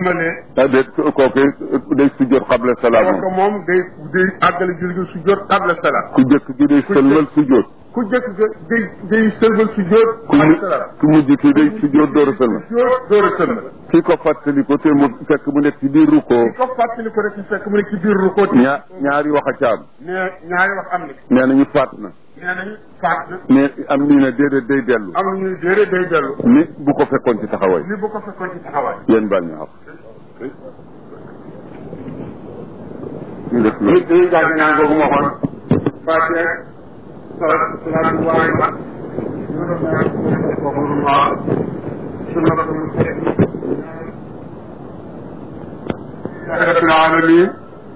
sëlmalee ah déet kooku day sujjóot xabla salaam parce que moom day day àggale julli gi su jot qabla salaam ku jëkk gi day sëlmal sujjóot ku jëkk ga day day sëlmal su jot ku mu qabla salaam ku mujj ki day sujjóot door a sëlmal su jot door a sëlmal ki ko fàttali ko te mu fekk mu nekk ci biir rukkoo ki ko fàttali ko rek ci fekk mu nekk ci biir rukooti ñaa ñaari wax a caam ne ñaari wax am na nee nañu faat na nee nañu faat na mais am nii ne déedéet day dellu am na ñuy déedéet day dellu ni bu ko fekkoon ci taxawaay ni bu ko fekkoon ci taxawaay yéen baal ñu xam ñu def nit dañuy jàng ñaan googu ma xoon Fatiha salaatu salaatu waaye ma rabbil alamin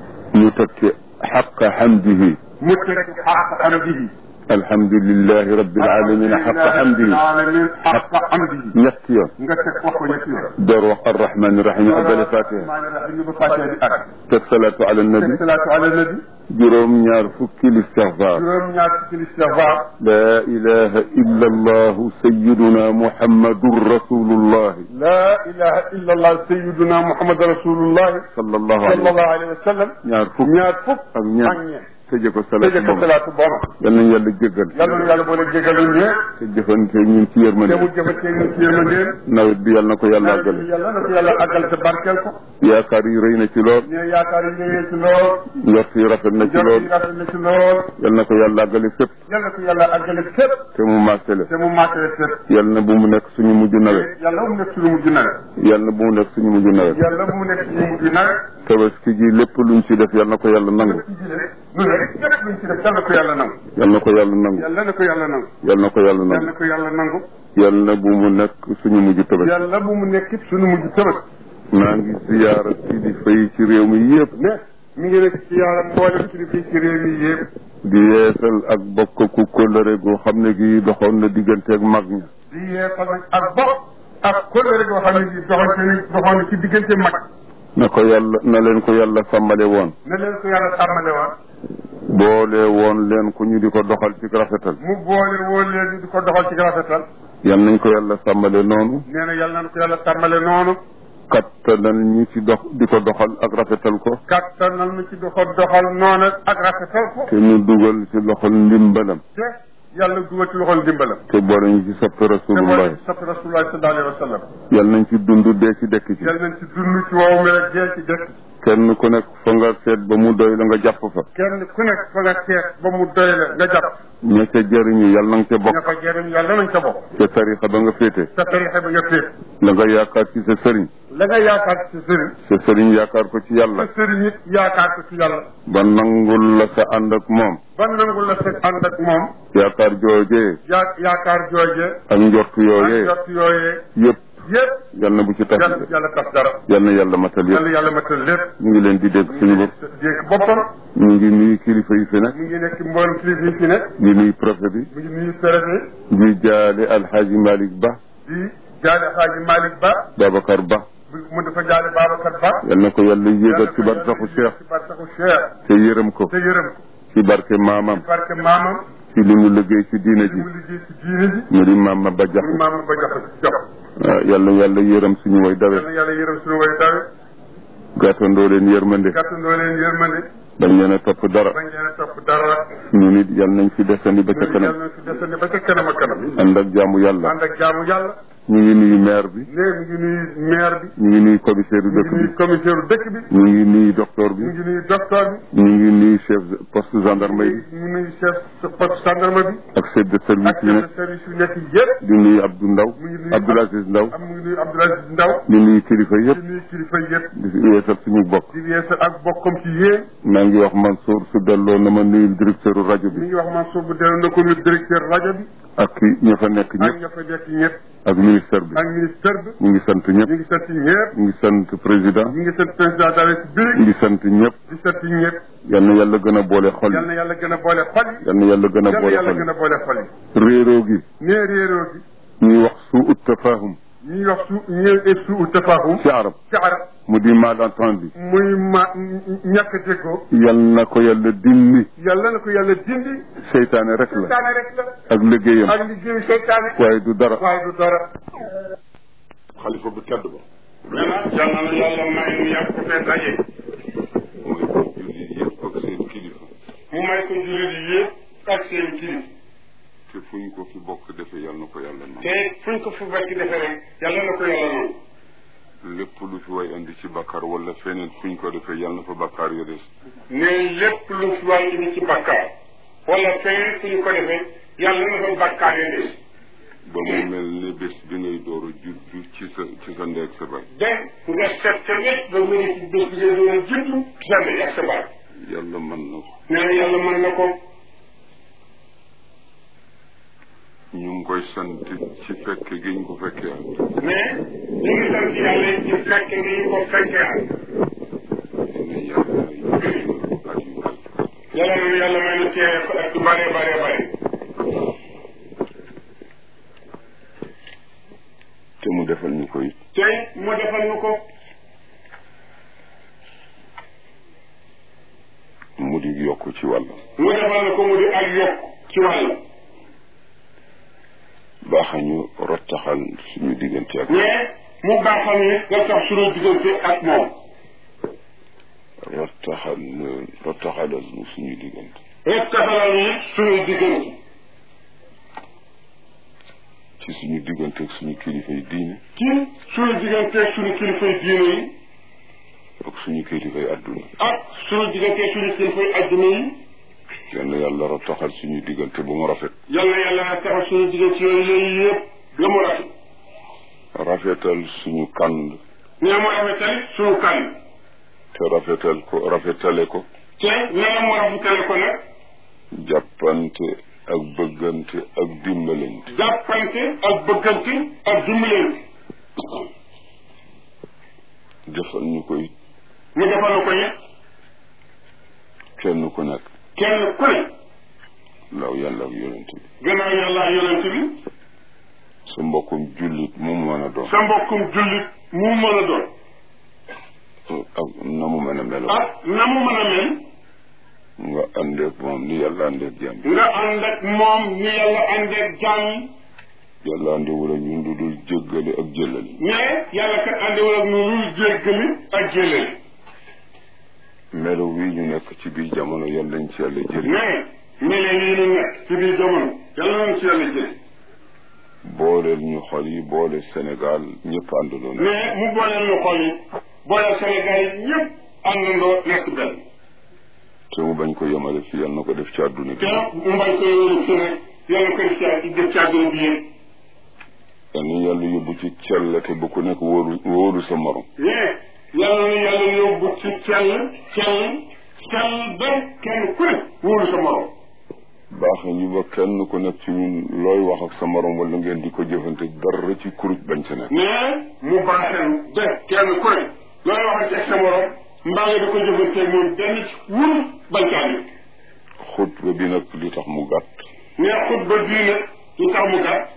ñu teg ci xaqa xamdihi mu teg xaq amdihi alhamdulilahi rabbil alamin xaqa xamdihi alamin xaq amdihi ñetti yoon nga teg wax ko ñetti yoon door wax arrahmani rahim abale fatiha maa ngi rax ñu ba Fatiha di ak teg salaatu ala teg nabi salaatu ala nabi juróom ñaar fukki listixfaar juróom ñaar ci istighfar la ilaha illa allahu sayiduna muhammadun rasulullahi la ilaha illa allah sayyiduna muhammad rasulullah sallallahu alayhi wa sallallahu alayhi wa sallam ñaar fukk ñaar fukk ak ak ñeent ñeent tëje ko tëjee salaatu ko boobu salaatu booba yal nañu yàlla jéggal yàlla na yàlla boole jégalu ñee te jëfante ñun ci te yërmande mu jëfatee ñu ci yërmandeen nawet bi yal na ko yàlla àggale yàlla na ko yàlla àggal te barkeel ko yaakaar yi rëy na ci lool ñee yaakaar yi ñëwee ci lool njort yi rafet na ci jot lool yi rafet na ci lool yal na ko yàlla àggale fépp yàlla na ko yàlla àggale fépp te mu màccale te mu màttale fépp yal na bu mu nekk suñu mujj nawet yàlla mu nekk suñu mujj nawet yal na bu mu nekk suñu mujj nawet yàlla mu nekk suñu mujj nawet tabaski ji lépp luñ ci def yal na ko yàlla nangu ci jile lu rek lépp luñ ci def yàlla na ko yàlla nangu yal na ko yàlla nangu yàlla na ko yàlla nangu yal na ko yàlla yàlla nangu na ko yàlla nangu yal na bu mu nekk suñu mujj tabaski yàlla bu mu nekk it suñu mujj tëbët maa ngi ziyaara kilifa yi ci réew mi yëpp mais mi ngi nekk ci yàlla mboolem ci fii ci réew mi yëpp di yeesal ak bokk ku kóllëre goo xam ne gi doxoon na diggante ak mag ña di yeesal nag ak bopp ak kóllëre goo xam ne gi doxoon ci doxoon na ci diggante mag na ko yàlla na leen ko yàlla sàmmale woon na leen ko yàlla sàmmale woon boole woon leen ko ñu di ko doxal ci rafetal mu boole woon leen di ko doxal ci rafetal yal nañ ko yàlla sàmmale noonu nee na yàlla na ko yàlla sàmmale noonu kattanal ñu ci dox di ko doxal ak rafetal ko kattanal nu ci di ko doxal noonu ak rafetal ko te ñu dugal ci loxol ndimbalam te yàlla dugal ci loxol ndimbalam te boole ñu ci soppi te rasulullah mooy soppi rasulullah sallallahu alayhi wa sallam yal nañ ci dund dee ci dekk ci yàlla nañ ci dund ci wow mi rek dee ci dëkk kenn ku nekk fa nga seet ba mu doy la nga jàpp fa kenn ku nekk fa nga teex ba mu doy la nga jàpp ña ca jëriñu yal na nga ca ña bokk fa jëriñ yàlla nañ ca bokk ca tarixa ba nga féete sa tarixa bi nga féet la nga yaakaar ci sa sëriñ la nga yaakaar ci sa sëriñ sa sëriñ yaakaar ko ci yàlla sa sëriñ it yaakaar ko ci yàlla ba nangul la sa ànd ak moom ba nangu la sa ànd ak moom yaakaar joojee yaa yaakaar jooje ak njort ak yooyee jot yooyee yëpp yëpp yal na bu ci tas yàlla yàlla tas dara yal na yàlla matal yàlla yëpp yàlla matal lépp ñu ngi leen di dégg suñu bopp dégg boppam ñu ngi nuyu kilifa yi fi nekk mu ngi nekk mboolem kilifa yi fi nekk di nuyu préfet bi mu ngi nuyu préfet di jaale alxaaji Malick Ba di jaale xaaji Malick Ba Babacar Ba mu dafa jaale Babacar Ba yal na ko yàlla yéegal ci barsaxu Cheikh ci barsaxu Cheikh te yërëm ko te yërëm ko ci barke maamam barke maamam ci li mu liggéey ci diina li ji mu liggéey ci diine ji mu di maama ba muy jaxu maamam ba jox jox waaw yàlla yàlla yërëm suñu way dawe yàlla yàlla yërëm suñu way dawe gàttandoo leen yërmande gàttandoo leen yërmande bañ leen a topp dara bañ leen a topp dara ñu nit yal nañ fi desandi ba ca yàlla kanam na si desandi ba ca kanam a kanam ànd ak jaamu yàlla ànd ak jaamu yàlla ñu ngi nuyu maire bi ne mi ngi nuyu maire bi ñu ngi nuyu commissaire mi dëkk ngi nuyu bi commissaire dëkk bi ñu ngi nuyu docteur bi mi ngi nuyu docteur bi ñu ngi nuyu chef poste gendarmerie bi mi ngi nuyu chef poste gendarme bi ak chef de service ak yi chef de nekk service yu nekk yëpp di nuyu Abdou Ndaw mi ngi nuyu Abdoul Aziz Ndaw am mi ngi nuyu Abdoulaye Ndaw di nuyu kilifa di yëpp nuyu kilifa yëpp di yeesal suñu bokk di yeesal ak bokkam ci yéen maa ngi wax Mansour su delloo na ma nuyu directeur rajo mi bi ngi wax Mansour bu delloo na ko nuyu directeur rajo bi ak ki ña fa nekk ak ñëpp ña fa nekk ñëpp ak ministère bi ak ministère bi ñu ngi sant ñëpp ñu ngi sant ñëpp ñu ngi sant président ñu ngi sant président de la ñu République ngi sant ñëpp di sant ñëpp yal na yàlla gën a boole xol yal na yi yàlla gën a boole xol yi yal na yàlla gën a yal na boole yàlla xol gën a boole xol yi yi réeroo gi nee réeroo gi ñuy wax suu ut tafahum ñuy wax su ñëw suu tafahum ci arab ci arab mu di malentendu muy ma ñàkk déggoo yal na ko yàlla dindi yàlla na ko yàlla dindi seytaane rek la seytaane rek la ak liggéeyam ak liggéeyu seytaane waaye du dara waaye du dara xalifa bu tedd ba nee na yal na yàlla may nu yàgg ko fee daje mooy ko jullit yëpp ak seen kilifa mu may ko jullit yi yëpp ak seen kilif te fu ñu ko fi bokk defee yal na ko yàlla nangu te fuñ ko fu bekk defee rek yàlla na ko yàlla noonu lépp lu fi way andi ci bakkaar wala feneen fu ñu ko defee yal na fa bakkaar ya des ne lépp lu fi wàll indi ci bakkaar wala feneen fu ñu ko defee yàlla na fa bakkaar ya des ba mu mel ne bés bi ngay door a juddu ci sa ci sa ndey ak sa baay de nga set ca wet ba mu ne ci bés bi nga doon a juddu sa ndey ak sa baay yàlla mën na ko nee na yàlla mën na ko ñu ngi koy sant ci fekke gi ñu ko fekkee at mais ñu ngi sant yàlla ci fekke ngi ñu ko fekkee at ne yàlla at yu bari yàlla na yàlla may na teewee ko ak yu bare bare bare te mu defal ñu koy tey mu defal ñu ko mu di yokk ci wàll mu defal na ko mu di ak yokk ci wàll baaxañu rottaxal suñu diggante ak mais mu baaxal ni nga tax suñu diggante ak moom rottaxal rottaxalal ñu suñu diggante rek taxalal ni suñu diggante ci suñu diggante ak suñu kilifa yi diine ci suñu diggante ak suñu kilifay diine yi ak suñu kilifa yi àdduna ak suñu diggante ak suñu kilifay adduna yi yal na yàlla rottaxal suñu diggante bu mu rafet yàlla yàlla na taxal suñu diggante yooyu yooyu yëpp la mu rafet rafetal suñu kànd nee mu rafetal suñu kan te rafetal ko rafetale ko te nee na mu rafetale ko nag jàppante ak bëggante ak dimbalante jàppante ak bëggante ak dimbalante defal ñu koy mu defal na ko it kenn ku nekk kenn ku ne law yàlla ak yonent bi gannaaw yàlla ak yonent bi sa mbokkum jullit mu mu mën a doon sa mbokkum jullit mu mën a doon ak na mu mën a melo ak na mu mën a mel nga àndeek moom ni yàlla àndeek jaam yi nga ànd ak moom ni yàlla àndeek jaam yi yàlla àndewul ak ñun lu dul jéggale ak jëlali mais yàlla kat àndewul ak nu lu jéggali ak jëlali melo wii ñu nekk ci biir jamono yàlla nañ ci yàlla jëli mais mele yi nu nekk ci biir jamono yàlla nañ ci yàlla jële booleel ñu xol yi boole Sénégal ñëpp àndandoo na mais mu booleel ñu xol yi booleel Sénégal yi ñëpp àndandoo nekk benn te mu bañ ko yemale fi yàlla na ko def ci àdduna bi te mu bañ ko yóbbu fi rek yàlla ko def ci def ci àdduna bi yëpp yal na yàlla yóbbu ci cell te bu ku nekk wóoru wóoru sa morom mais yàlla na yàlla yóbbu ci cell cell cell ba kenn ku ne wóolu sa morom baax ñu ba kenn ku nekk ci ñun looy wax ak sa morom wala ngeen di ko jëfante dara ci kuruj bañ sa nekk mais mu baaxee ba kenn ku ne looy wax ak sa morom mbaa nga di ko jëfanteeg moom benn ci wóolu bañ caa nekk xutba bi nag li tax mu gàtt mais xutba bii nag lu tax mu gàtt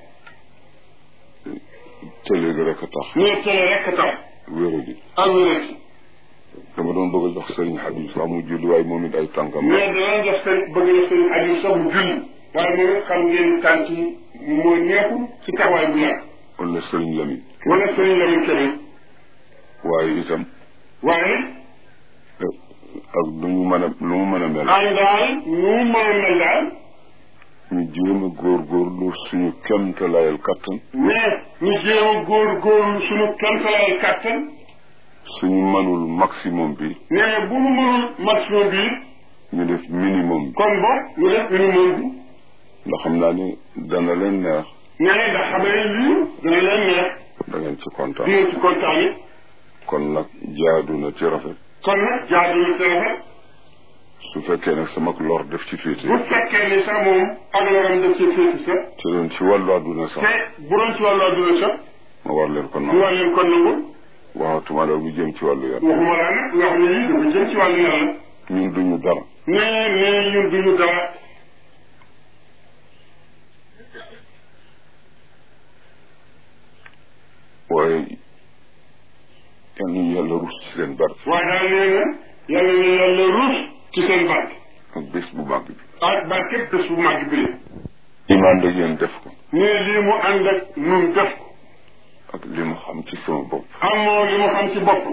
te léegi rek a tax mais tele rek a tax wéradi ak wérati dama doon bëgg a jox sëriñ Habib sax mu julli waaye moom it ay tànkam mais danañ def seen bëgg na seen aju sax mu julli waaye moom it xam ngeen tànk yi moo neexul ci taxawaay bu yàgg wala sëriñ Lamine wala sëriñ Lamine Kébé waaye itam waaye ak lu ñu mën a lu mu mën a mel am daal nu mën a mel daal ñu jéem a góorgóorlu suñu kemtalayal kattan mais ñu jéem a góor góorlu suñu kemtalaay kàttan suñu mënul maximum bi mais bu mu mënul maximum bi ñu def minimum bi kon bo ñu def minimum bi ndax xam naa ni dana leen neex mais ndax xam ne lii dana leen neex da ngeen ci kontaan di ngeen ci kontaan yi kon nag jaadu na ci rafet kon nag jaadu na ci rafet su fekkee nag sama lor def ci féete bu fekkee ni sax moom ak loram def ci féeti sax te doon ci wàllu àdduna sax te bu doon ci wàllu adduna sax ma war leen ko ñu nangu war leen kon nangu waxatuma la lu jëm ci wàllu yàlla waxuma laa nag nga xam ne lii dafa jëm ci wàllu yàlla ñun duñu dara nee nee ñun duñu dara waaye yal nañu yàlla rus ci seen barke waaye daal nee na yàlla na yàlla ruus ci seen barke ak bés bu màgg bi ak barke bés bu màgg bi imaan da ngeen def ko nee lii mu ànd ak nun def ko ak li mu xam ci sama bopp am moo li mu xam ci bopp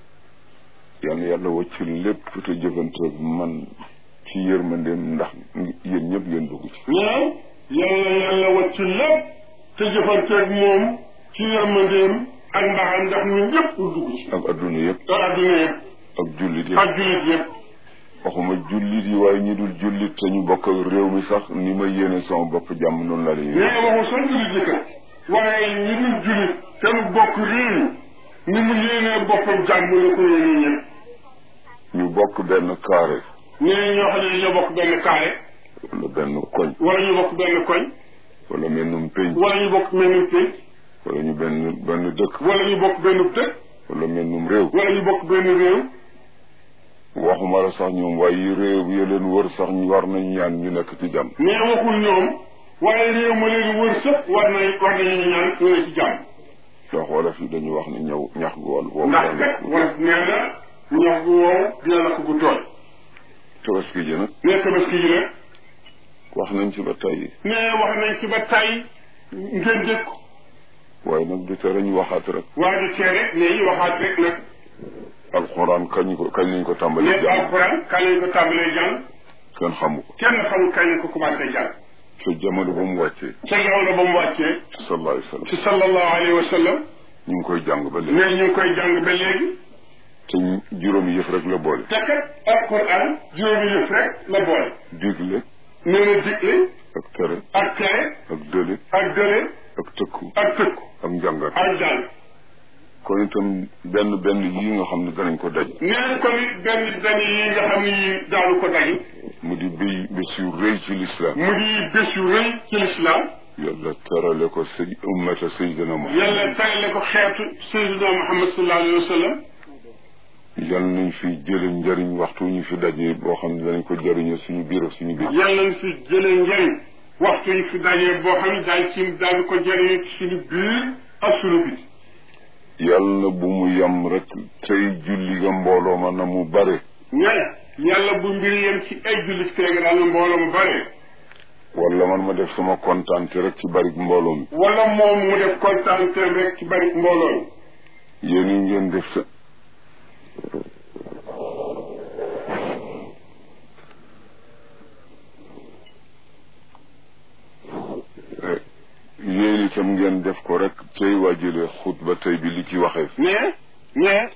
yal na yàlla wàcc lépp te jëfanteeg man ci yërmandeem ndax yéen ñëpp ngeen dugg ci mais yàlla yàlla wàcc lépp te jëfanteeg moom ci yërmandeem ak mbaxam ndax ñun ñëpp ñu dugg ci ak adduna yëpp ak adduna yëpp ak jullit yëpp ak jullit yëpp waxuma jullit yi waaye ñi dul jullit te ñu bokk ak réew mi sax ni ma yéene sama bopp jàmm noonu la leen mais waxu soo jullit yi kat waaye ñi dul jullit te nu bokk réew ni mu yéenee boppam jàmm la ko yéene ñëpp ñu bokk benn carré nee ñoo xam ne ñoo bokk benn carré wala benn koñ wala ñu bokk benn koñ wala mennum pénc wala ñu bokk mennum pénc wala ñu benn benn dëkk wala ñu bokk benn dëkk wala mennum réew wala ñu bokk benn réew waxuma la sax ñoom waaye yi réew yi leen wër sax ñu war nañu ñaan ñu nekk ci jàmm mais waxul ñoom waaye réew ma leen wër sëpp war nañ war nañu ñaan ñu ne ci jàmm ndax wolof yi dañuy wax ni ñëw ñax gu wàll woowu ndax kat wala nee na ñax gu woow dina lakk gu tooy tabaski ji nag nee tabaski ji nag wax nañ ci ba tey nee wax nañ ci ba tey ngeen dégg ko waaye nag du tere ñu waxaat rek waaye du tee rek nee ñu waxaat rek nag alxuraan kañ ko kañ lañ ko tàmbali nekk jàng alxuraan kañ lañ ko tàmbalee jàng kenn xamu ko kenn xamul kañ lañ ko commencé jàng te jamono ba mu wàccee ca jamono ba mu wàccee sallallahu alayhi wa sallam ci sallallahu alayhi wa sallam ñu ngi koy jàng ba léegi nee ñu ngi koy jàng ba léegi te juróomi yëf rek la boole te kat alxuraan juróomi yëf rek la boole digle nee na digle ak tere ak tere ak dële ak dële ak tëkku ak tëkku ak njàngat ak jàng kon itam benn benn yi nga xam ne danañ ko daj nee na ko nit benn benn yi nga xam ne yi daanu ko daji mu di béy bés yu rëy ci lislaam mu di bés yu rëy ci lislaam yàlla terale ko sëy ummata sayyidina Muhammad yàlla terale ko xeetu sayyidina Muhammad sallallahu alayhi wa sallam yal nañ fi jële njëriñ waxtu ñu fi daje boo xam ne danañ ko jëriñoo suñu biir ak suñu biir yàlla na fi jëlee njëriñ waxtu yi fi dajee boo xam ne daal ci daal ko jëriñoo ci suñu biir ak suñu biti yal na bu mu yem rek tey julli ga mbooloo ma na mu bare ñene yàlla bu mbir yem ci ay jullit teega daal na mbooloo mu bare wala man ma def sama kontaante rek ci bari mbooloo mi wala moom mu def kontaan rek ci bari mbooloo mi yéen yi ngeen def sa yéen itam ngeen def ko rek tey waajale xutba tey bi li ci waxee mais mais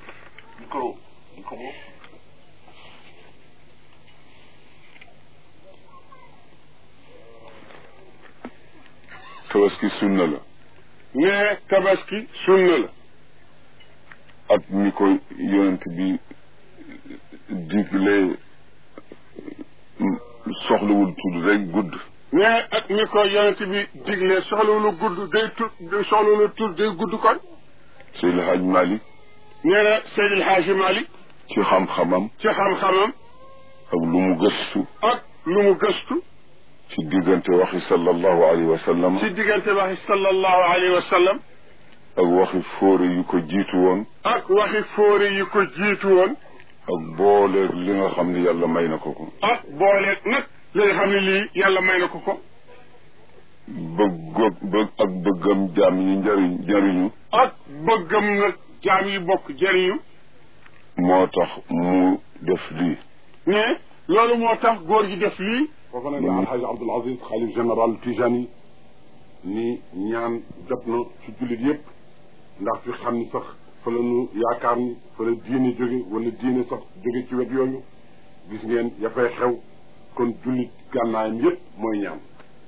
tabaski sunna la mais tabaski sunna la at mi ko yonent bi digle soxlawul tudd rek gudd mais ak mi ko yonent bi digle soxlawulu gudd day tudd soxlawulu tudd day gudd kon Seydi Hadj Malick nee na Seydil Haaji Malick ci xam-xamam ci xam-xamam ak lu mu gëstu ak lu mu gëstu ci diggante waxi sallallahu alayhi wa sallam ci diggante waxi sallallahu alayhi wa sallam ak waxi fóore yu ko jiitu woon ak waxi fóore yi ko jiitu woon ak booleeg li nga xam ne yàlla may na ko ko ak booleeg nag li nga xam ne lii yàlla may na ko ko bëgg bëgg ak bëggam jaam yi njëriñ njëriñu ak bëggam nag jaam yi bokk jëriñu moo tax mu def lii mais loolu moo tax góor gi def lii foofu nag la alxaaji abdul aziz xalif général tijani ni ñaan jot na ci jullit yépp ndax fi xam ni sax fa la ñu yaakaar ni fa la diine jóge wala diine sax jóge ci wet yooyu gis ngeen ya fay xew kon jullit gànnaayam yépp mooy ñaan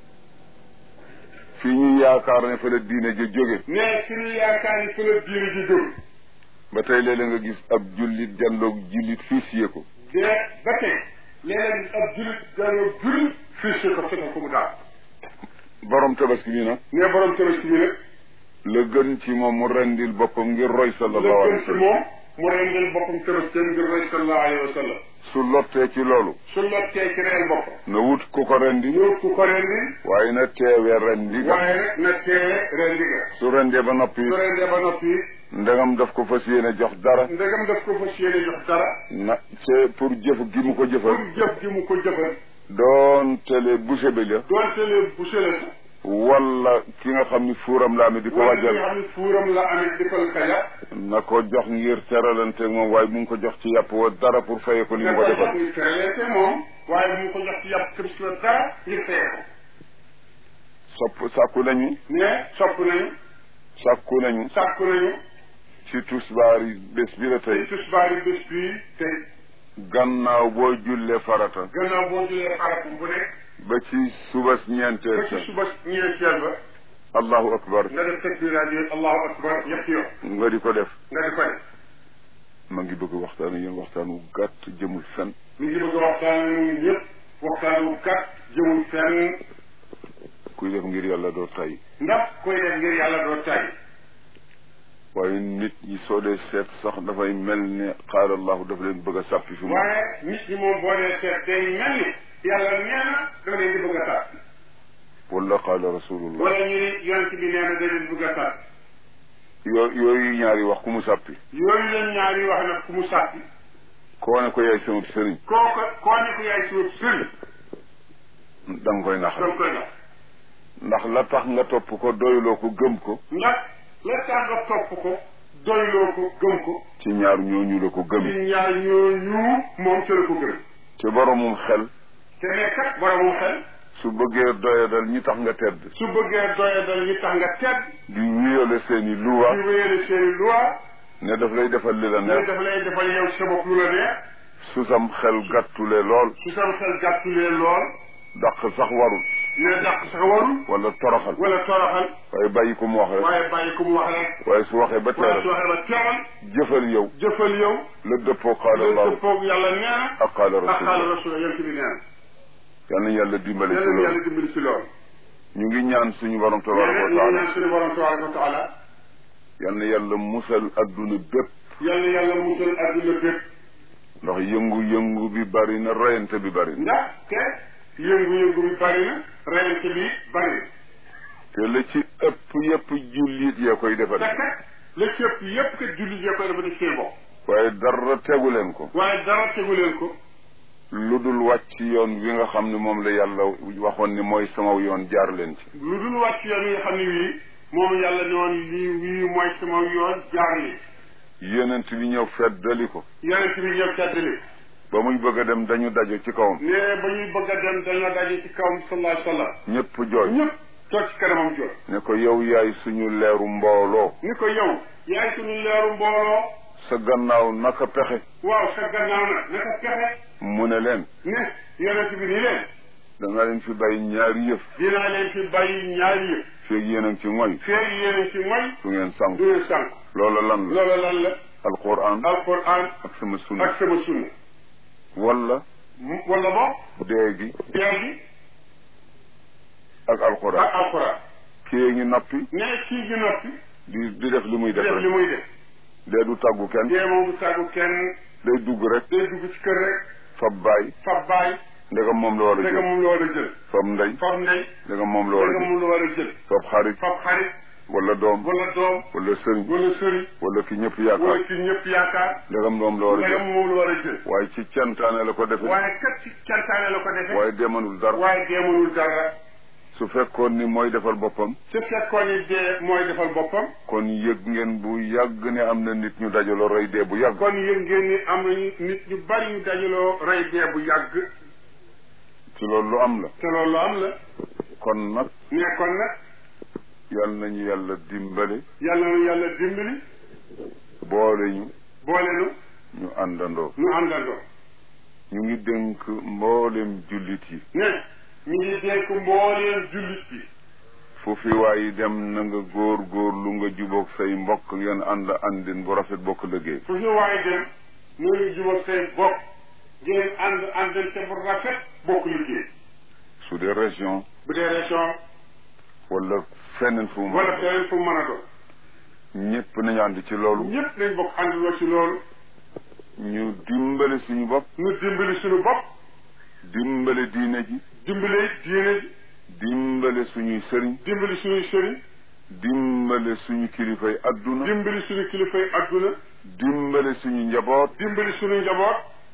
fii ñu yaakaar ne fa la diine ja jóge mais fi ñu yaakaar ni fi la diine ji jóg ba tey léeg-léeg nga gis ab jullit janloog jullit fii siyee ko de ba tey leneen ab jullit dañoo jullit fii si ko fetal ko mu daal borom tabaski bi nag ne borom tabaski bi nag la gën ci moom mu rendil boppam ngir roy la sallallahu gën alayhi wa ci sallam moom mu rendil boppam tabaski ngir roy sallallahu alayhi wa sallam su lottee ci loolu su lottee ci reel boppam na wut ku ko rendi ñëw ku ko rendi waaye na teewee rendi ga waaye rek na teewe rendi ga su rendee ba noppi su rendee ba noppi ndegam daf ko fas yéene jox dara ndegam daf ko fas yéene jox dara na c'est pour jëf gi mu ko jëfal pour jëf gi mu ko jëfal doon tele boucher bi la doonte lee bu sele sax wala ki nga xam ni fuuram la amee di ko wala ki nga wàjjal xam ne fuuram la amee di ko kaja na ko jox ngir teralanteeg moom waaye mu ngi ko jox ci yàpp wa dara pour faye ko li mu nga ko koy jox defal ngir teraleete moom waaye bu mu ko jox ci yàpp këris la dara ngir fayee ko sopp sàkku nañu mais sopp nañu sàkku nañu sàkku nañu ci tusbaar yi bés bi la tey tisbaari bés bii tey gannaaw boo jullee farata gannaaw boo julee xaratu bu nekk ba ci subas ñeenteel ba sa ci suba ñeenteel ba allahu akbar nga def takbiraat yooyu allahu akbar ñetti yoon nga di ko def nga di ko def ma ngi bëgg waxtaan ak yéen waxtaan wu gàtt jëmul fen mi ngi bëgg a waxtaan ak ñun ñëpp waxtaan wu gàtt jëmul fenn kuy def ngir yàlla doo tay ndax koy def ngir yàlla doo tay waaye nit ñi soo dee seet sax dafay mel ne qaala allahu daf leen bëgg a sàppi fi mu waaye nit ñi moom boo dee seet day mel ni yàlla nee na da leen di bëgg a sàpp wala qaala rasulullah wala ñu ni yonent bi nee na da leen bëgg a sàpp yoo yooyu ñaari wax ku mu sàppi yooyu leen ñaari wax nag ku mu sàppi koo ne ko yaay sama sëriñ kooku koo ne ko yaay suuf sëriñ da nga koy naxal danga koy nax ndax la tax nga topp ko doyloo ko gëm ko ndax la tax nga topp ko doyloo ko gëm ko ci ñaar ñooñu la ko ci gëm ñaar ñooñu moom ca la ko gëm te boromum xel te ne kat boromum xel su bëggee doyadal ñi tax nga tedd su bëggee doyadal ñi tax nga tedd di wiyole seeni luwa di wéyale seeni loi ne daf lay defal li la ne neex daf lay defal yow sa bopp lu la neex su sam xel gàttule lool su sam xel gàttulee lool dàq sax warul ne dàq sax warul wala toroxal wala toroxal waaye bàyyi ko mu wax rek waaye bàyyi ko mu wax rek waaye su waxee ba wala su teeral waxee ba teewal jëfal yow jëfal yow la dëppoo qaala la allahu dëppoog yàlla nee na ak qaala ak xaala rasulullah rasul yonent bi nee na yal na yàlla dimbale ci nee na yàlla loolu dimbali ci loolu ñu ngi ñaan suñu borom nee tabaraka na wa ñu taala ñaan suñu borom tabaraka wa taala yal na yàlla musal adduna bépp yàlla yàlla musal adduna bépp ndax yëngu-yëngu bi bari na reyante bi bari na ndax te yëngu-yëngu bi bari na reyante bi bari na te la ci ëpp yëpp jullit yee koy defal te kat la ci ëpp yépp kat jullit yee koy dafa def seen bopp waaye dara tegu leen ko waaye dara tegu leen ko lu dul wàcc yoon wi nga xam ne moom la yàlla waxoon ni mooy sama yoon jaar leen ci lu dul wàcc yoon yi nga xam ne wii moom yàlla ne woon lii wii mooy sama yoon jaar li yonent bi ñëw feddali ko yonent bi ñëw teddali ba muy bëgg a dem dañu dajo ci kawam ne ba ñuy bëgg a dem dañoo daje ci kawam sallallahu alayhi wa sallam ñëpp jooy ñëpp toog ci kanamam jot ne ko yow yaay suñu leeru mbooloo ni ko yow yaay suñu leeru mbooloo sa gannaaw naka pexe waaw sa gannaaw nag naka pexe mu ne leen ne yonent bi ni leen da nga leen fi bàyyi ñaari yëf dinaa leen fi bàyyi ñaari yëf feeg yéen a ngi ci ngoy feeg yéen ci mooy du ngeen sànq du ngeen sànq loola lan la loolu lan la alquran alquran ak sama sunna ak sama sunna wala mu- wala bo dee gi teer gi ak alquran ak alquran kii ngi noppi ne kii gi noppi di di def li muy def def li rek muy def dee du tàggu kenn dee moom du tàggu kenn day dugg rek day dugg ci kër rek fab baay fab baay ndegam moom la war a ndegam jël moom la war a jël fab ndey fab ndey ndegam moom la war a ndegam jël moom la war a jël fab xarit fab xarit wala doom wala doom wala sëriñ wala sëriñ wala ki ñëpp wala yaakaar ki ñëpp yaakaar ndegam moom la war a ndegam jël moom la war a jël waaye ci cantaane la ko defe waaye kat ci cantaane la ko defee waaye demanul dara waaye deemanul dara su fekkoon ni mooy defal boppam su fekkoon ni dee mooy defal boppam kon yëg ngeen bu yàgg ne am na nit ñu dajaloo rey dee bu yàgg kon yëg ngeen ni am nañu nit ñu bari ñu dajaloo rey dee bu yàgg ci loolu lu am la te loolu am la kon nag ne kon nag yal nañu yàlla dimbale yàlla na yàlla dimbali boole ñu boole nu ñu àndandoo nu àndandoo ñu ngi dénk mboolem jullit yi ne ñu ngi dénk mbooleen jullit yi fu fi waayi dem na nga góor góor lu nga jubóog say mbokk ngeen ànd àndin bu rafet bokk liggéey fu ñu waaye dem noonu jubal say bopp ngeen ànd àndante bu rafet bokk liggéey su dee région bu dee région wala feneen fu mu wala mën a feneen fu mën a doon doon ñëpp nañu ànd ci loolu ñëpp nañ bokk àndandoo ci loolu ñu dimbale suñu bopp nu dimbali suñu bopp dimbale diine ji dimbali diine ji dimbale suñuy sëriñ dimbali suñuy sëriñ dimbale suñu kilifay adduna dimbali suñu kilifay adduna dimbale suñu njaboot dimbali suñu njaboot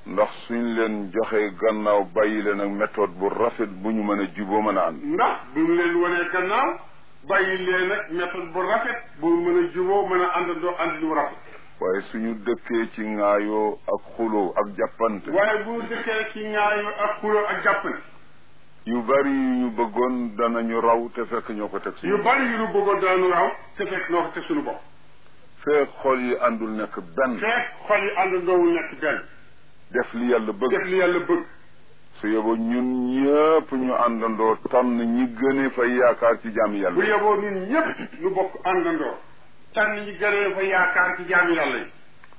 ndax suñ leen joxee gannaaw bàyyi leen ak méthode bu rafet bu ñu mën a juboo mën a ànd ndax bu ñu leen wanee gannaaw bàyyi leen ak méthode bu rafet bu mën a juboo mën a àndandoo ànd lu rafet waaye suñu dëkkee ci ŋaayoo ak xuloo ak jàppante waaye bu dëkkee ci ñaayu ak xuloo ak jàppante yu bari yu ñu bëggoon danañu raw te fekk ñoo ko teg yu suñu bari yu nu bëggoon daanu raw te fekk noo ko teg suñu bopp feek xol yi àndul nekk benn fekk xol yi àndandoowul nekk benn def li yàlla bëgg def li yàlla bëgg su yeboo ñun ñëpp ñu àndandoo tànn ñi gëne fa yaakaar ci jaami bu yàlla yeboo ñun ñëpp nu bokk àndandoo tànn ñi gënee fa yaakaar ci jaami yàlla yi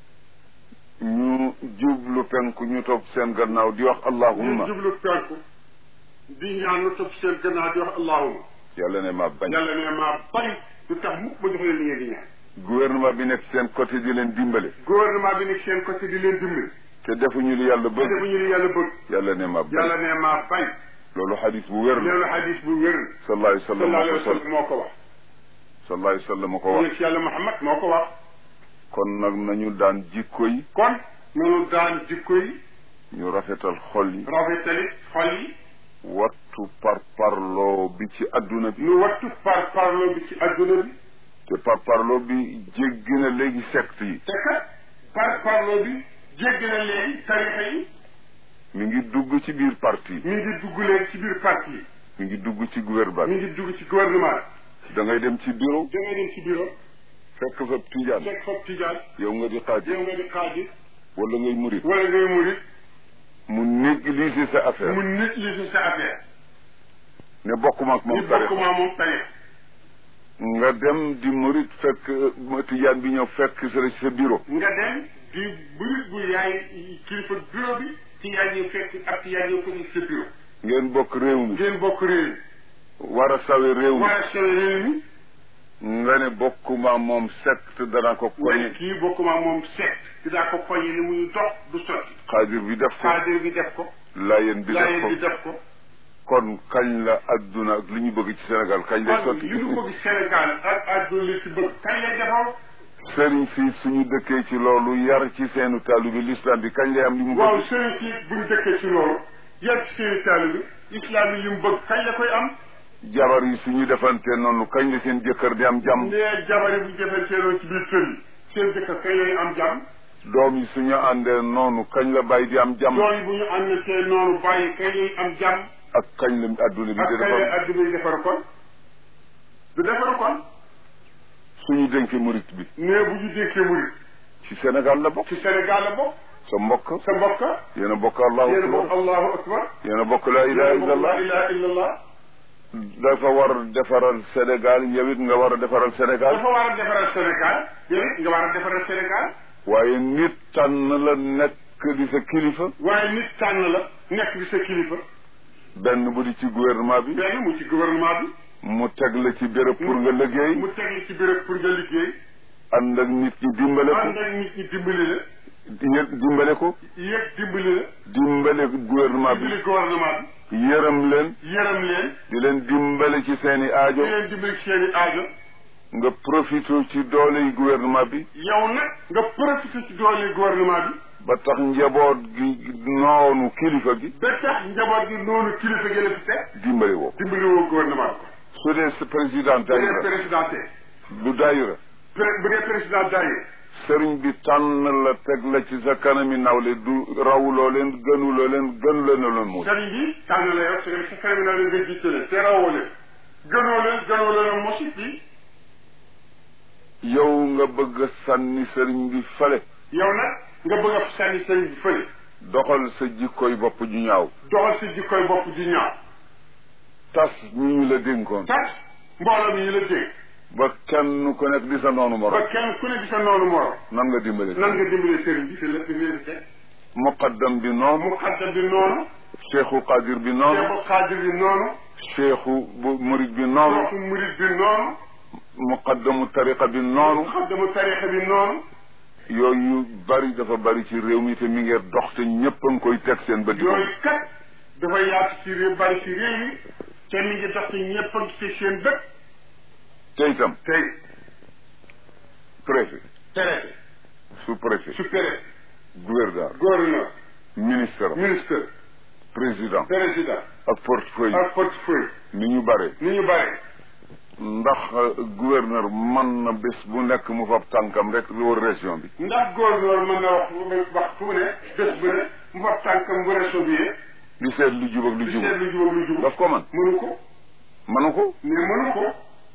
ñu jublu penku ñu toog seen gannaaw di wax ñu allahumma jublu penku di ñaan nu topp seen gannaaw di wax allahuma yàlla ne ma bañ yàlla ne maa bañ du tax mukk ma jox leen li ngeen di ñaan gouvernement bi nekk seen côté di leen dimbale gouvernement bi nekk seen côté di leen dimbali te defuñu li yàlla te bëgg defuñu li yàlla bëgg yàlla ne ma bañ yàlla ne maa bañ loolu xadis bu wér la loolu hadis bu wér sallallahu alayhi wa sallam sallallahu moo alayhi ko wa sol sallam moo ko wax sallallahu alayhi wa sallam moo ko wax yonent yàlla Muhammad moo ko wax kon nag nañu daan jikko yi kon nanu daan jikko yi ñu rafetal xol yi rafetali xol yi wattu par parloo bi ci adduna bi nu wattu par parlo bi ci adduna bi te par parloo bi jéggi na léegi secte yi te kat par parlo bi jéggi na léegi tarixa yi mi ngi dugg ci biir parti mi ngi dugg leen ci biir parti yi mi ngi dugg ci gouvernement mi ngi dugg ci gouvernement da ngay dem ci bureau da ngay dem ci bureau fekk fa tijaan fekk foofu tijaan yow nga di xaaj yow nga di xaaji wala ngay murit wala ngay murit mu négliger sa affaire mu nit li si sa affaire ne bokkuma ak ñu moom tarix bokk maa moom tarix nga dem di murit fekk ma tijaan bi ñëw fekk sa ci sa bureau nga dem di murit bu yaay kilifa bureau bi tijaan yi fekk ak tijaan yi fekk sa bureau ngeen bokk réew mi ngeen bokk réew war a sawe réew mi mi war a sore réew mi nga ne bokkuma moom secte dana ko wala koñe kii bokk maa moom seet dinaa ko koñe li muy dox du sotti xaadir bi def ko xaadir bi def ko laayeen bi def laayeen bi ko def ko kon kañ la adduna ak li ñu bëgg ci Sénégal kañ lay kon sotti li ñu bëgg Sénégal ak àdduna li ci bëgg kañ lay defar sëriñ si suñu dëkkee ci loolu yar ci seenu taalu bi l'islam bi kañ lay am li mu waaw bëgg sëriñ si buñ dëkkee ci loolu yar ci seeni taalibe bi islam yi li mu bëgg kañ la koy am jabar yi suñu defante noonu kañ la seen jëkkër di am jàmm nee jabari bu jëfanteeloo ci biir kër yi seen jëkkër kañ lay am jàmm doom yi suñu àndee noonu kañ la bàyyi di am jàmm doom yi bu ñu àndatee noonu bàyyi kañ lay am jàmm ak kañ la adduna bi ak di kañ lay defar àdduna yi defaru kon du defaru kon suñu dénkee murit bi nee bu ñu dénkee murit ci Sénégal la bokk ci Sénégal la bokk sa mbokk sa mbokk yéen a bokk allahu yéen a bokk akbar allahu akbar yéen a bokk la ilaha yéen a bokk la illallah ilaha illallah dafa war a defaral Sénégal yow it nga war a defaral Sénégal dafa war a defaral Sénégal yow it nga war a defaral Sénégal waaye nit tànn la nekk di sa kilifa waaye nit tànn la nekk di sa kilifa benn bu di ci gouvernement bi benn mu ci gouvernement bi mu teg la ci béréb pour nga liggéey mu teg la ci béréb pour nga liggéey ànd ak nit ñi dimbale ko ànd ak nit ñi dimbali la yë- dimbale ko yëpp dimbali la dimbale gouvernement bi dimbali gouvernement bi yërëm leen yërëm leen di leen dimbale ci seeni aajo di leen dimbali ci seeni aajo nga profité ci doole yi gouvernement bi yow nag nga profité ci doole gouvernement bi ba tax njaboot gi noonu kilifa gi ba tax njaboot gi noonu kilifa gi la fi teg dimbale woo dimbali woo gouvernement bi su dee sa président bu dee daayira président tey bu daayira pré- bu dee président daayira sëriñ bi tànn la teg la ci sa kanami nawle du rawuloo leen gënuloo leen gën leen a leen muus sëriñ bi tànn la yow su sa kanam naa leen nga jiite leen te rawoo leen gënoo leen gënoo leen mosit bi yow nga bëgg a sànni sëriñ bi fale yow nag nga bëgg a sànni sëriñ bi fële doxal sa jikkoy bopp ju ñaaw doxal sa jikkoy bopp di ñaaw tas ñi ñu la dénkoon tas mbooloo mi ñu la dégg ba kenn ku nekk di sa noonu ba morom kenn ku ne di sa noonu morom nan nga dimbale nan nga dimbale sëriñ bi fi lépp ngeen di teg muqaddam bi noonu mu xaddam bi noonu cheikhu qadir bi noonu cheikhu xaadir bi noonu cheikhu bu murid bi noonu cheikhu murid bi noonu muqaddamu tariqa bi noonu mu xaddamu tarixa bi noonu yooyu bari dafa bari ci réew mi te mi ngi dox te ñëpp a ngi koy teg seen bët yi yooyu kat dafa yaatu ci réew bari ci réew mi te mi ngi dox ci ñëpp a ngi ci seen bët te itam tey préfet préfet sous préfet sous préfet gouverneur gouverneur ministre ministre président président ak portefeuille ak portefeuille ni ñu bare ni ñu bare ndax gouverneur mën na bés bu nekk mu fab tànkam rek lu wër région bi ndax gouverneur mën na wax wax fu mu ne bés bu ne mu fa tànkam bu réseau bi di seet lu jub ak lu di jubul seet lu jub ak lu jub daf ko man mënu ko mënu ko mais mënu ko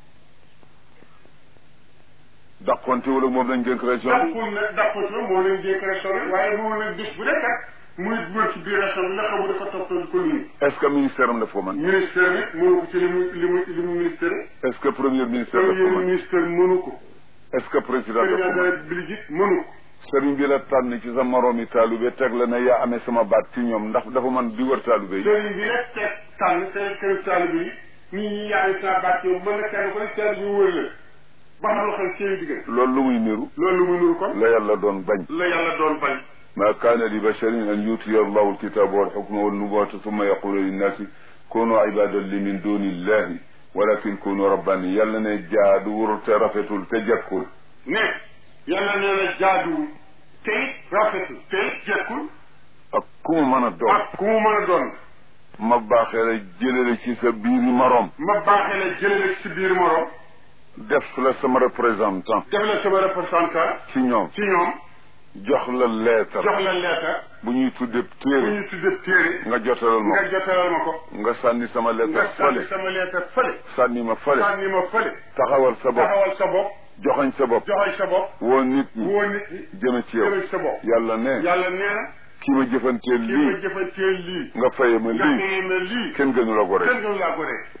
dàqonte wala moom lañ dénk région bi dàqul ne dàqul ne moo leen jékk région bi waaye moom nag bés bu nekk muy dugal ci biir région bi la xamu dafa toppatoo ko nii est-ce que ministère am daf ko man ministère bi mënu ko ci li mu li mu li mu ministère est-ce que premier ministère daf ko premier man ministère mënu ko est-ce que président daf président ko de la man république it mënu ko sëriñ bi la tànn ci sa moroomi taalube teg la ne yaa amee sama baat ci ñoom ndax dafa man di wër taalube yi sëriñ bi rek teg tànn seen kër taalibe yi nit ñi yaa ngi saa baat yow mën na kenn ko ne taalibe yi wër la ba xam lu xel seen diggante loolu lu muy niru loolu muy nuru kon la yàlla doon bañ la yàlla doon bañ ما كان لبشر أن يؤتي الله الكتاب والحكم والنبوة ثم يقول للناس كونوا عبادا لي من دون الله ولكن كونوا رباني يلا ne jaadu wurul te rafetul te jekkul ne yàlla nee na jaaduwul te it rafetul te it jekkul ak ku mu mën a doon ak ku mu mën a doon ma baaxee la jëlale ci sa biiri moroom ma baaxee la jëlee ci biir morom def la sama représentant def la sama représentant ci ñoom ci ñoom jox la leetar jox la leetar bu ñuy tuddee bu téere ñu tuddee téere nga jotalal ma nga jotalal ma ko ko nga sànni sama nga leetar sànni fële sama leetar fële sànni ma fële sànni ma fële taxawal sa bopp taxawal sa bopp joxañ sa bopp joxal sa bopp woo nit ñi woo nit ñi jëme ci yow jëme sa bopp yàlla ne yàlla nee na ki ma jëfanteel kii ma lii jëfanteel lii nga faye ma nga lii xëyee na lii kenn gënu la ko rek kenn gënu laa ko rek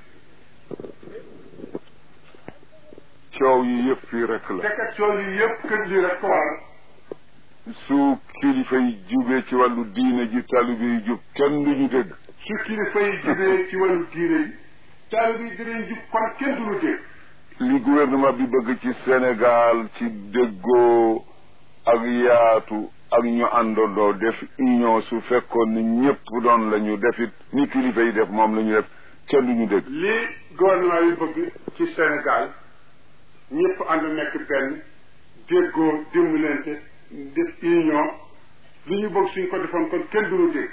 coow yi yëpp fii rek la dekkat coow yi yëpp kër lii rek ko waral su kilifa yi jubee ci wàllu diine ji taalibe yi jub kenn du ñu dégg su kilifa yi jubee ci wàllu diine yi taalibe yi dinañ jub kon kenn du lu dégg li gouvernement bi bëgg ci Sénégal ci déggoo ak yaatu ak ñu àndandoo def union su fekkoon ni ñëpp doon la ñu def it ni kilifa yi def moom la ñu def kenn du ñu dégg lii gouvernement yi bëgg ci Sénégal ñëpp ànd nekk benn déggoo dimbalante def union li ñu bëgg suñ ko defoon kon kenn du lu dégg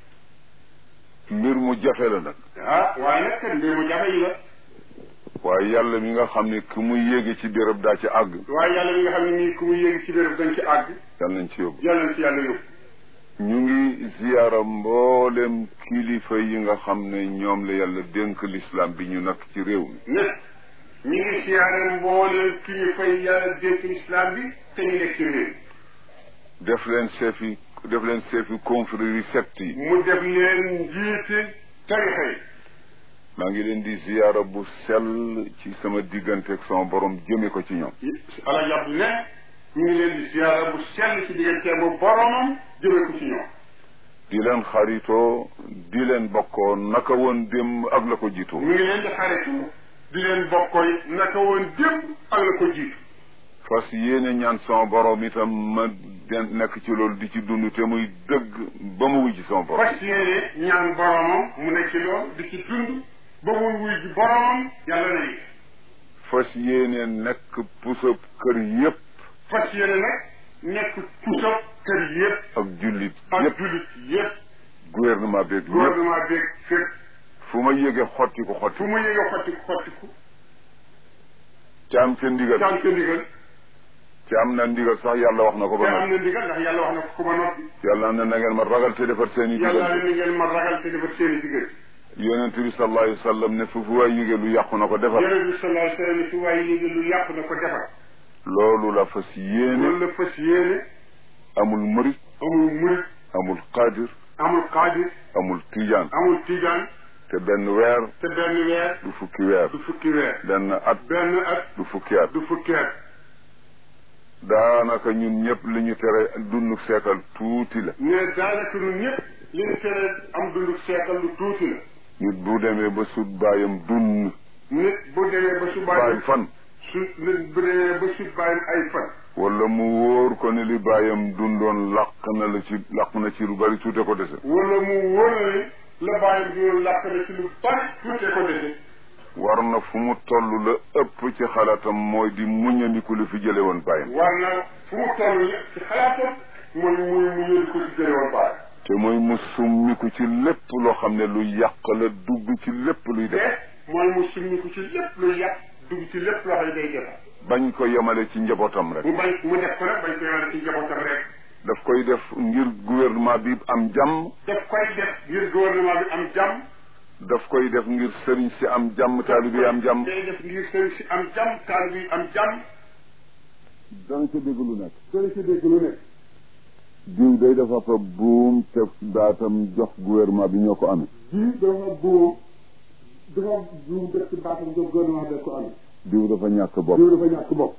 mbir mu jafe la nag ah waaye nag kat mbir mu jafe yi la waaye yàlla mi nga xam ne ku muy yéege ci béréb daa ci àgg waaye yàlla mi nga xam ne nii ku mu yéegi ci béréb dañ ci àgg yàlla nañ ci yóbbu yàlla na ci yàlla yóbbu ñu ngi ziyaara mboolem kilifa yi nga xam ne ñoom la yàlla dénk l'islam bi ñu nekk ci réew mi ne ñu ngi siyaare mbooleem kilifa yi yàlla dénk islam bi te ñu nekk ci réew def leen chef yi def leen chef yi confrérie secte yi mu def leen njiiti tarixa yi maa ngi leen di ziyaara bu sell ci sama diggante ak sama borom jëme ko ci ñoom ala yàpp ne ñu ngi leen di siyaara bu sell ci diggante bu boromam jëme ko ci ñoom di leen xaritoo di leen bokkoo naka woon démb ak la ko jiitoo ñu ngi leen di xaritu di leen bokkoy naka woon démb ak la ko jiitu fas yéene ñaan sama borom itam ma den nekk ci loolu di ci dund te muy dëgg ba mu wujj sama borom fas yéene ñaan boromam mu nekk ci loolu di ci dund ba muy wuy ji boromam yàlla na yi fas yéene nekk pusab kër yépp fas yéene nag nekk puso kër yëpp ak jullit ak yépp jullit yëpp gouvernement beeg yépp gouvernement beeg fépp fu ma yéege xotti ko xotti fu mu yëge xottiku xottiku te am ca ndigal te am ca ndigal te am na ndigal sax yàlla wax na ko te ba am noppi na ndigal ndax yàlla wax na ko ku ba noppi yàlla na na ngeen ma ragal te defar seen i yàlla diggante ne ni ngeen ma ragal te defar seen i diggante yonent bi sallallahu alayhi wa sallam ne fu fu waay yéege lu yàqu na ko defar yonent bi sallallahu alayhi wa sallam su waaye yéege lu yàqu na ko defar loolu la fas yéene loolu la fas yéene amul murit amul murit amul qaadir amul xaadir amul tijaan amul tijaan te benn weer te benn weer du fukki weer du fukki weer benn at benn at du fukki at du fukki at daanaka ñun ñëpp li ñu tere dund seekal tuuti la mais daanaka ñun ñëpp li ñu tere am dundu seekal lu tuuti la nit bu demee ba sut baayam dund nit bu demee ba su baay bàyyi fan su nit bu demee ba su bàyyam ay fan wala mu wóor ko ne li baayam dundoon làq na la ci làq na ci lu bari tuute ko dese wala mu wóor na ni la bàyyam bi yoon làkk na ci lu bari tuute ko dese war na fu mu toll la ëpp ci xalaatam mooy di muñandiku li fi jële woon baayam war na fu mu toll ci xalaatam mooy muy mu yëdi ko ci jële woon bàyyi te mooy mu summiku ci lépp loo xam ne lu yàq la dugg ci lépp luy te def mooy mu summiku ci lépp luy yàq dugg ci lépp loo xam ne day defar bañ ko yemale ci njabootam rek mu bañ mu def ko nag bañ ko yemale ci njabootam rek daf koy def ngir gouvernement bi am jàmm daf koy def ngir gouvernement bi am jàmm daf koy def ngir sëriñ si am jàmm taalibe yi am jàmm day def ngir sëriñ si am jàmm taalibe yi am jàmm dana ca dégg lu nekk sëriñ si dégg lu nekk diw day dafa fa buum te daatam jox gouvernement bi ñoo ko amee ji dafa buum dafa buum def ci baatam jox gouvernement bi ko amee diw dafa ñàkk bopp diw dafa ñàkk bopp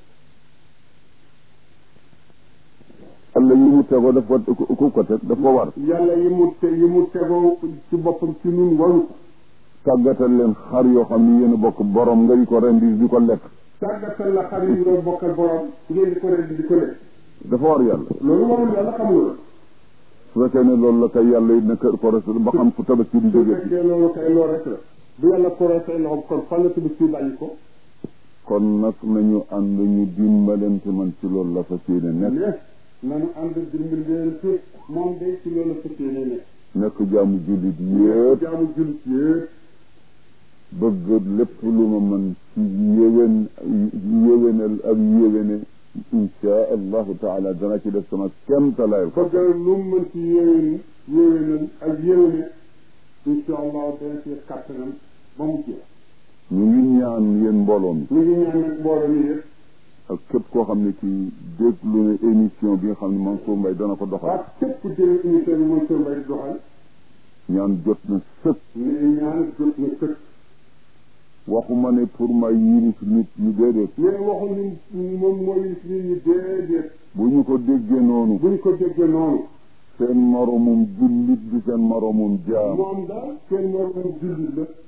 alla yi mu tegoo daf ko ku ko teg daf ko war yàlla yi mu te yi mu tegoo ci boppam ci ñun waru ko tàggatal leen xar yoo xam ne yéen a bokk borom nga di ko rendi di ko lekk tàggatal la xar yi nga bokkal borom ngeen di ko rendi di ko lekk dafa war yàlla loolu warul yàlla xam nga su fekkee ne loolu la kay yàlla it na kër ko rasul ba xam fu tabaski di su jóge fekkee loolu kay loolu rek la bu yàlla koree say loxo kon fan la tudd ci bàyyi ko kon nag nañu ànd ñu dimbalante man ci loolu la fas yéene nekk mais nanu ànd dimbali leen ci moom day ci loolu fas yéene nekk nekk jaamu jullit yëpp jaamu jullit yëpp bëgg lépp lu ma mën ci yéwén yéwénal ak yéwéne insha allahu taala dana ci def sama kemtalaay ko bëgg lu mu mën ci yéwén yéwénal ak yéwéne insha allah dana ci kàttanam ba mu jeex ñu ngi ñaan yéen mbooloo mi ñu ngi ñaan nag mbooloo mi yëpp ak képp koo xam ne ci déglu ne émission bi nga xam ne Mansour Mbaye dana ko doxal ak képp ku jëlee émission bi mooy Sër Mbaye doxal ñaan jot na sëkk ñu ñaan jot na sëkk waxuma ne pour ma yilif nit ñi déedéet mais waxu ni moom mooy nit ñi déedéet bu ñu ko déggee noonu bu ñu ko déggee noonu seen moromum jullit bi seen moromum jaam moom daal seen moromum jullit la